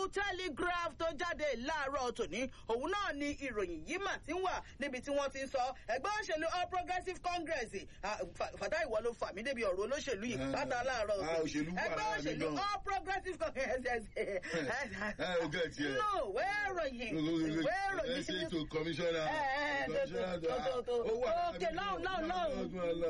new telegraph tó jáde láàárọ̀ tòní òun náà ni ìròyìn yìí mà ti ń wà níbi tí wọ́n ti ń sọ ẹgbẹ́ òṣèlú all progressives congress fàtà ìwọ ló fà mí débi ọ̀rọ̀ olóṣèlú yìí pátá láàárọ̀ òṣèlú wà ẹgbẹ́ lára mi òṣèlú gan. all progressives congress ẹ ò gẹ̀ tiẹ̀. no ìwé ìròyìn ìwé ẹ ṣe ìròyìn ètò kọmíṣọ́nà ẹ, ẹ, kọmíṣọ́nà tó- tó- tó- ó wà òkè lọ́hùn, lọ́hùn, lọ́hùn.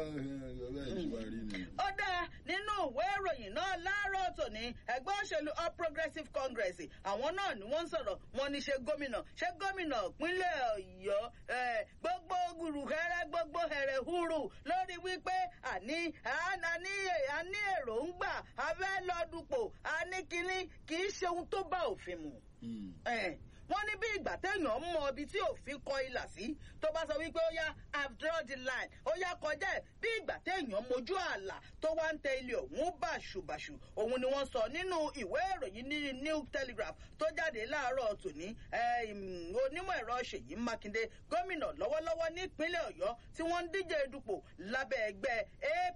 lọ́hùn. ó dáa nínú ìwé ìròyìn náà láàárọ̀ tòní ẹgbẹ́ òṣèlú all progressives congress àwọn náà ni wọ́n ń sọ̀rọ̀ wọn ní ṣe gómìnà ṣé gómìnà ìpínlẹ̀ ọ̀yọ́ eh, gbogbo gùrùhẹ́rẹ́ gbogbo hẹ̀rẹ̀ húrù lórí wípé àní àní àní èròǹgbà abẹ́ lọ́dúnpọ̀ àní kínní kì í ṣe ohun tó bá òfin mu ẹ̀, wọ́n ní bí ìgbà téèyàn mọ ibi tí òfin kọ ilà sí tó bá sọ wípé ó yá i've drawn the line ó yá kọjá ẹ̀ bí ìgbà téèyàn mojú ààlà tó wá ń tẹ ilé òun bàṣubàṣu òun ni wọ́n sọ nínú ìwé ìròyìn ní new telegraph tó jáde láàárọ̀ tòní ẹ̀, ìm, onímọ̀ ẹ̀rọ ṣèyí mákindé gómìnà lọ́wọ́lọ́wọ́ nípínlẹ̀ ọ̀yọ́ tí wọ́n ń díje dupò lábẹ́ ẹgbẹ́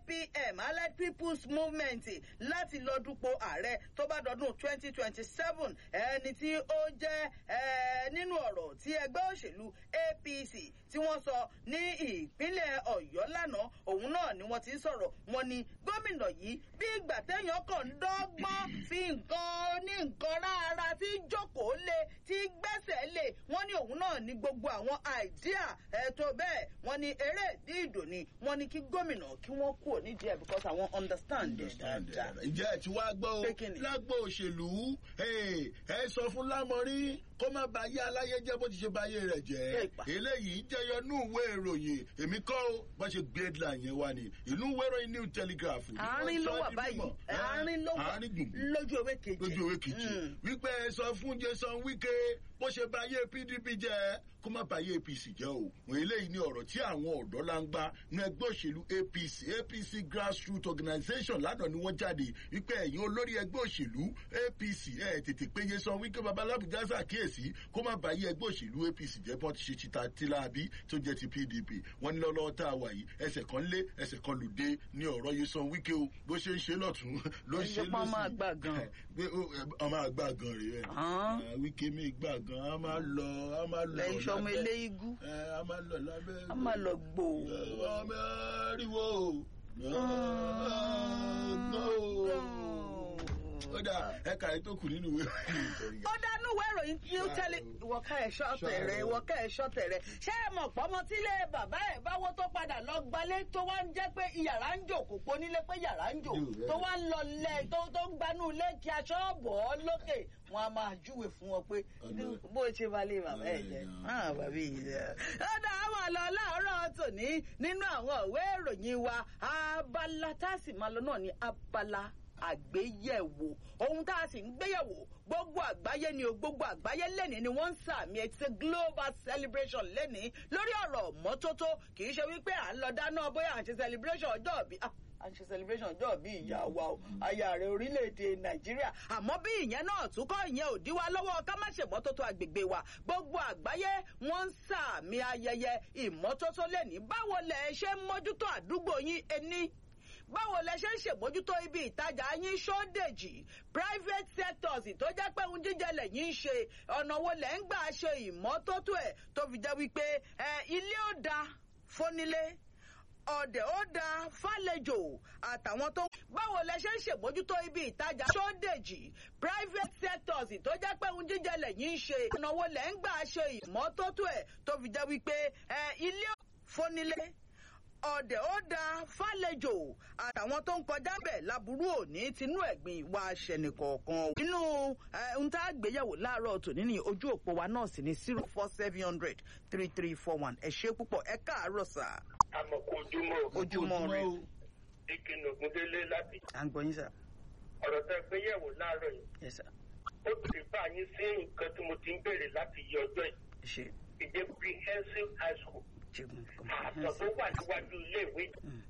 apm allied people's movement láti lọ dupò ààrẹ tó bá dọdún twenty twenty seven ẹni tí ó jẹ́ ẹ, nínú ọ̀rọ̀ tí ẹgbẹ́ òṣèlú apc tí wọ́n sọ ní ìpínlẹ̀ ọ̀yọ́ lánàá òun náà ni wọ́n ti ń sọ̀rọ̀ wọn ni gómìnà yìí bí ìgbà téèyàn kàn ń dọ́gbọ́n fi nǹkan ní nǹkan rárá tí jókòó lé tí gbẹ́sẹ̀ lé wọ́n ní òun náà ní gbogbo àwọn àìdíà ẹ̀tọ́ bẹ́ẹ̀ wọ́n ní eré ìdí ìdò ni wọ́n ní kí gómìnà kí wọ́n kúrò nídìí ẹ̀ because àwọn understand it dáadáa. ǹjẹ́ ẹ ti wá gbọ́ o Pé kí ni? lágbo òṣèlú ẹ ẹ sọ fún lámọrí kó má ba ayé aláyé jẹ́ bó ti ṣe ba ayé rẹ̀ jẹ́ Èèpà. eléyìí jẹyọ nú ìwé ìròyìn èmi kọ́ ó bá ṣe gbé headline yẹn wá ni ìlú ìwé ìròyìn new telegraph. ni wọ́n àárín ló sọ wà di báyìí mímọ̀. àárín ló wà àárín gbùngbùn lójú ewé kejì. lójú ìwé kejì Mm. wípé ẹ sọ fún jason wike bó ṣe ba ayé pdp jẹ kó má ba ayé apc jẹ o wọn eléyìí ní ọ̀rọ̀ tí àwọn ọ̀dọ́ la ń gbá ní ẹgbẹ́ òṣèlú apc apc grassroots organisation lánàá ni wọ́n jáde wípé ẹ̀yin olórí ẹgbẹ́ òṣèlú apc ẹ̀ tètè pé jason wike babalábùjá ṣàkíyèsí kó má ba ayé ẹgbẹ́ òṣèlú apc jẹ bí wọ́n ti ṣe tita tilabi tó jẹ́ ti pdp wọ́n ní lọ́lọ́wọ́ tá a wà yìí ẹsẹ̀ kan lé ẹsẹ̀ kan lùdé ní ọ̀rọ̀ jason wike o bó ṣe ń ṣe lọ́tún ló ń ṣe Ẹni tó pa lọ́sì máa gbà gan. pé ó- ẹ, ọmọ àgbà gan rèé ẹ Hàn. wíkẹ́ mi gbà gan a máa lọ a máa lọ lẹ́yìn sọmọ lábẹ́- eléyìí ẹ, a máa lọ lábẹ́ a máa lọ gbò. ọmọ ariwo ó dà ẹ̀ka ètò kù nínú ìwé ìròyìn. ó dánú ìwé ìròyìn tí ó tẹ́lẹ̀ ìwọ̀ká ẹ̀ṣọ́ tẹ̀rẹ̀ ìwọ̀ká ẹ̀ṣọ́ tẹ̀rẹ̀ ṣé ẹ mọ̀ pọ́mọ tílé bàbá ẹ̀ báwo tó padà lọ gbalé tó wá ń jẹ́ pé yàrá ń jò kò pọ̀ nílé pé yàrá ń jò tó wá ń lọ lẹ̀ tó tó ń gbanú ilé kí aṣọ bọ̀ ọ́ lókè wọn a máa júwe fún wọn pé Ọ̀nà- bó ṣe balẹ̀ bàbá ẹ̀ jẹ́ ah bàbá yìí jẹ́. ó dá àwọn àlọ́ láàárọ̀ tòní nínú àwọn ìwé ìròyìn wa abala tá a sì máa lọ náà ní abala àgbéyẹ̀wò ohun tá a sì ń gbéyẹ̀wò gbogbo àgbáyé ni o gbogbo àgbáyé lẹ́ni ni wọ́n ń sàmì ẹ̀ ti ṣe global celebration lẹ́ni lórí ọ̀rọ̀ mọ́tótó kì í ṣe wípé à ń lọ dáná bóyá à ń ṣe celebration ọjọ́ ìbí ah, à ń ṣe celebration ọjọ́ ìbí ìyá wa o aya rẹ̀ orílẹ̀-èdè nàìjíríà àmọ́ bí ìyẹn náà tún kọ́ ìyẹn ò dí wa lọ́wọ́ ká má ṣe mọ́tótó agbègbè wa gbogbo àgbáyé wọ́n ń sàmì ayẹyẹ ìmọ́tótó lẹ́ni báwo lẹ̀ ṣe ń mójútó àdúgbò yín ẹni báwo lẹ ṣe ń ṣèmójútó ibi ìtajà yín ṣódèjì private sectors tó jẹ́ pé ohun jíjẹ lẹ́yìn ń ṣe ọ̀nà wo lẹ́ ń gbà ṣe ìmọ́tótó ẹ̀ tó fi jẹ́ wípé ẹ ilé ó da fónílé ọ̀dẹ̀ ó da fàlejò àtàwọn tó. báwo lẹ ṣe ń ṣèmójútó ibi ìtajà ṣódèjì private sectors tó jẹ́ pé ohun jíjẹ lẹ́yìn ń ṣe ọ̀nà wo lẹ́ ń gbà ṣe ìmọ́tótó ẹ̀ tó fi jẹ́ wípé ẹ ilé ó fónílé ọ̀dẹ̀ ó da fàlejò àtàwọn tó ń kọjá bẹ̀ láburú òní tinú ẹ̀gbìn wa ṣẹnìkọ̀ọ̀kan. nínú eh, ohun tá a gbéyàwó láàárọ̀ tòní ní ojú òpó wa náà sì ní zero four seven hundred three three four one ẹ ṣé púpọ̀ ẹ káàárọ̀ sà. àmọ̀kò ojúmọ́ ojúmọ́ rẹ ìkíni ògúndélé láti à ń gbọ́ yín sà. ọ̀rọ̀ tẹ́ gbé yẹ̀wò láàárọ̀ yìí Yes, sir. ó ti bá yín sí nǹkan tí mo ti ń béèrè láti yí ọjọ́ yìí ẹ ṣe ìdè comprehensive high school ṣègùn àtọ̀ tó wà níwájú iléèwé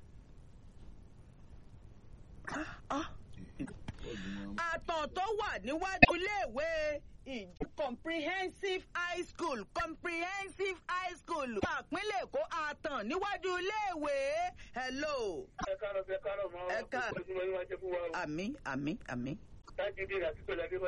àtàn tó wà níwájú iléèwé ìjọ comprehensive high school comprehensive high school àpínlẹ̀ èkó àtàn níwájú iléèwé hello ẹ káàárọ̀ ẹ káàárọ̀ mọ́ Ẹ káàárọ̀. ojúmọ́ yín wá jẹ́ fún wa o àmì àmì àmì. tájídé àti pẹ̀lú adé